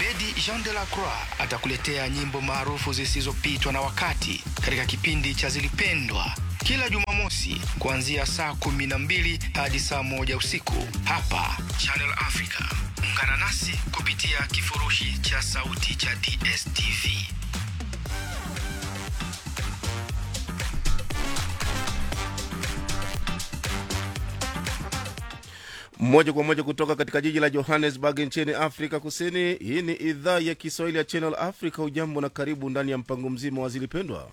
Abedi Jean de la Croix atakuletea nyimbo maarufu zisizopitwa na wakati katika kipindi cha Zilipendwa kila Jumamosi kuanzia saa kumi na mbili hadi saa moja usiku hapa Channel Africa. Ungana nasi kupitia kifurushi cha sauti cha DSTV. moja kwa moja kutoka katika jiji la johannesburg nchini afrika kusini hii ni idhaa ya kiswahili ya channel africa ujambo na karibu ndani ya mpango mzima wa zilipendwa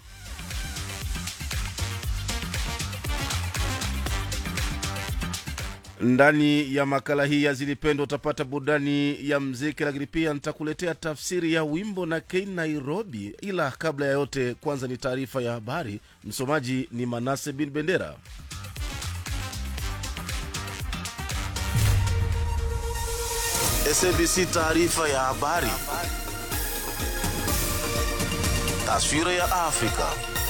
ndani ya makala hii ya zilipendwa utapata burudani ya mziki lakini pia nitakuletea tafsiri ya wimbo na k nairobi ila kabla ya yote kwanza ni taarifa ya habari msomaji ni manase bin bendera SABC taarifa ya habari. Taswira ya Afrika.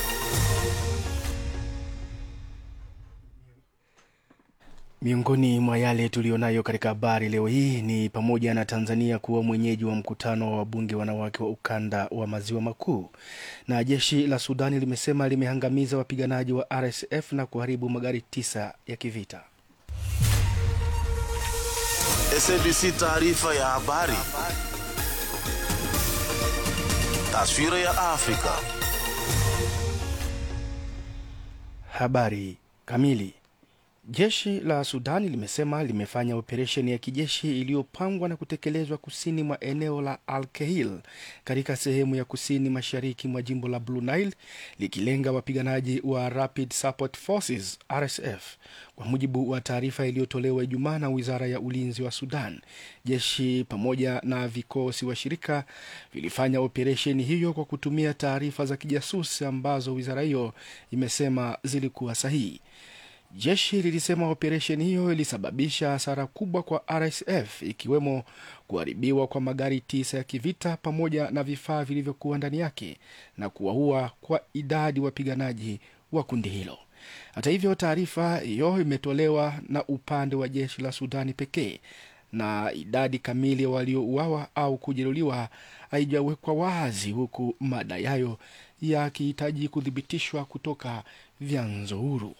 Miongoni mwa yale tuliyonayo katika habari leo hii ni pamoja na Tanzania kuwa mwenyeji wa mkutano wa wabunge wanawake wa ukanda wa maziwa makuu, na jeshi la Sudani limesema limehangamiza wapiganaji wa RSF na kuharibu magari tisa ya kivita. SABC taarifa ya habari. Taswira ya Afrika. Habari kamili. Jeshi la Sudani limesema limefanya operesheni ya kijeshi iliyopangwa na kutekelezwa kusini mwa eneo la Al Kahil katika sehemu ya kusini mashariki mwa jimbo la Blue Nile likilenga wapiganaji wa Rapid Support Forces RSF. Kwa mujibu wa taarifa iliyotolewa Ijumaa na wizara ya ulinzi wa Sudan, jeshi pamoja na vikosi washirika vilifanya operesheni hiyo kwa kutumia taarifa za kijasusi ambazo wizara hiyo imesema zilikuwa sahihi. Jeshi lilisema operesheni hiyo ilisababisha hasara kubwa kwa RSF ikiwemo kuharibiwa kwa magari tisa ya kivita pamoja na vifaa vilivyokuwa ndani yake na kuwaua kwa idadi wapiganaji wa kundi hilo. Hata hivyo, taarifa hiyo imetolewa na upande wa jeshi la Sudani pekee na idadi kamili ya waliouawa au kujeruhiwa haijawekwa wazi, huku madai hayo yakihitaji kuthibitishwa kutoka vyanzo huru.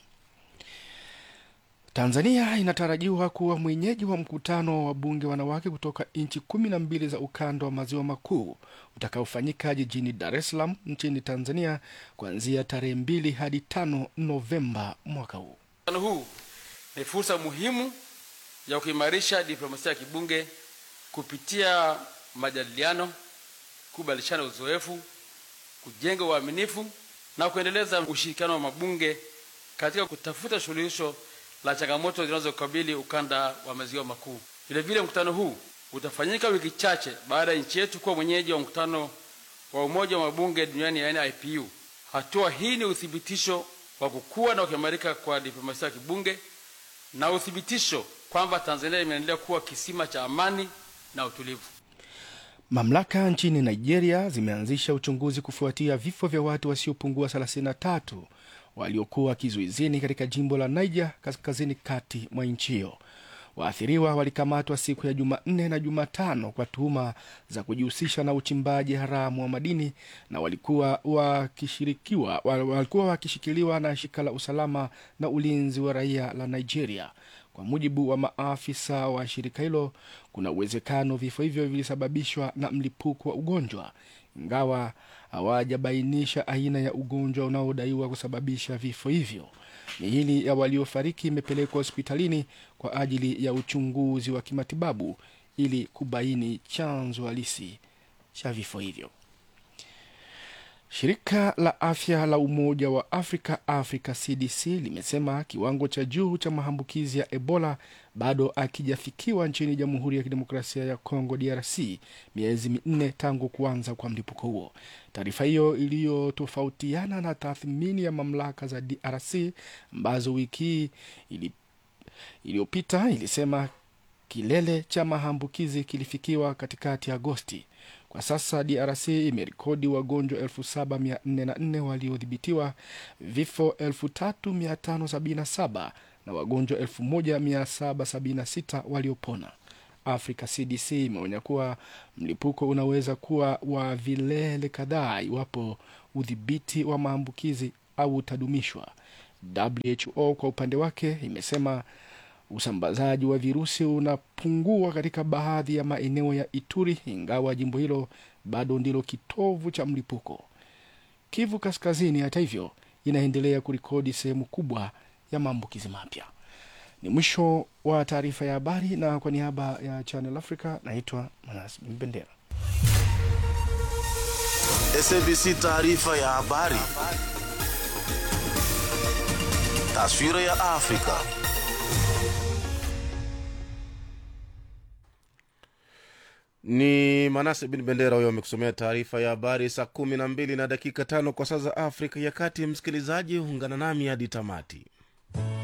Tanzania inatarajiwa kuwa mwenyeji wa mkutano wa wabunge wanawake kutoka nchi kumi na mbili za ukanda wa maziwa makuu utakaofanyika jijini Dar es Salaam nchini Tanzania kuanzia tarehe mbili hadi tano Novemba mwaka huu. Mkutano huu ni fursa muhimu ya kuimarisha diplomasia ya kibunge kupitia majadiliano, kubadilishana uzoefu, kujenga uaminifu na kuendeleza ushirikiano wa mabunge katika kutafuta suluhisho la changamoto zinazokabili ukanda wa maziwa makuu. Vilevile, mkutano huu utafanyika wiki chache baada ya nchi yetu kuwa mwenyeji wa mkutano wa Umoja wa Mabunge Duniani, yaani IPU. Hatua hii ni uthibitisho wa kukua na kuimarika kwa diplomasia ya kibunge na uthibitisho kwamba Tanzania imeendelea kuwa kisima cha amani na utulivu. Mamlaka nchini Nigeria zimeanzisha uchunguzi kufuatia vifo vya watu wasiopungua 33 waliokuwa kizuizini katika jimbo la Niger kaskazini kati mwa nchi hiyo. Waathiriwa walikamatwa siku ya Jumanne na Jumatano kwa tuhuma za kujihusisha na uchimbaji haramu wa madini na walikuwa wakishirikiwa walikuwa wakishikiliwa na shirika la usalama na ulinzi wa raia la Nigeria. Kwa mujibu wa maafisa wa shirika hilo, kuna uwezekano vifo hivyo vilisababishwa na mlipuko wa ugonjwa, ingawa hawajabainisha aina ya ugonjwa unaodaiwa kusababisha vifo hivyo. Miili ya waliofariki imepelekwa hospitalini kwa ajili ya uchunguzi wa kimatibabu ili kubaini chanzo halisi cha vifo hivyo. Shirika la afya la Umoja wa Afrika, Africa CDC, limesema kiwango cha juu cha maambukizi ya Ebola bado akijafikiwa nchini Jamhuri ya Kidemokrasia ya Kongo, DRC, miezi minne tangu kuanza kwa mlipuko huo. Taarifa hiyo iliyotofautiana na tathmini ya mamlaka za DRC ambazo wiki hii ili, iliyopita ilisema kilele cha maambukizi kilifikiwa katikati ya Agosti. Kwa sasa DRC imerekodi wagonjwa 7404 waliodhibitiwa, vifo 3577 na wagonjwa 1776 waliopona. Africa CDC imeonya kuwa mlipuko unaweza kuwa wa vilele kadhaa iwapo udhibiti wa maambukizi au utadumishwa. WHO kwa upande wake imesema usambazaji wa virusi unapungua katika baadhi ya maeneo ya Ituri, ingawa jimbo hilo bado ndilo kitovu cha mlipuko. Kivu Kaskazini, hata hivyo, inaendelea kurekodi sehemu kubwa ya maambukizi mapya. Ni mwisho wa taarifa ya habari, na kwa niaba ya Channel Africa naitwa Manas Mbendera. SABC taarifa ya habari. Taswira ya Afrika. ni manase bin bendera huyo amekusomea taarifa ya habari saa kumi na mbili na dakika tano kwa saa za afrika ya kati msikilizaji ungana nami hadi tamati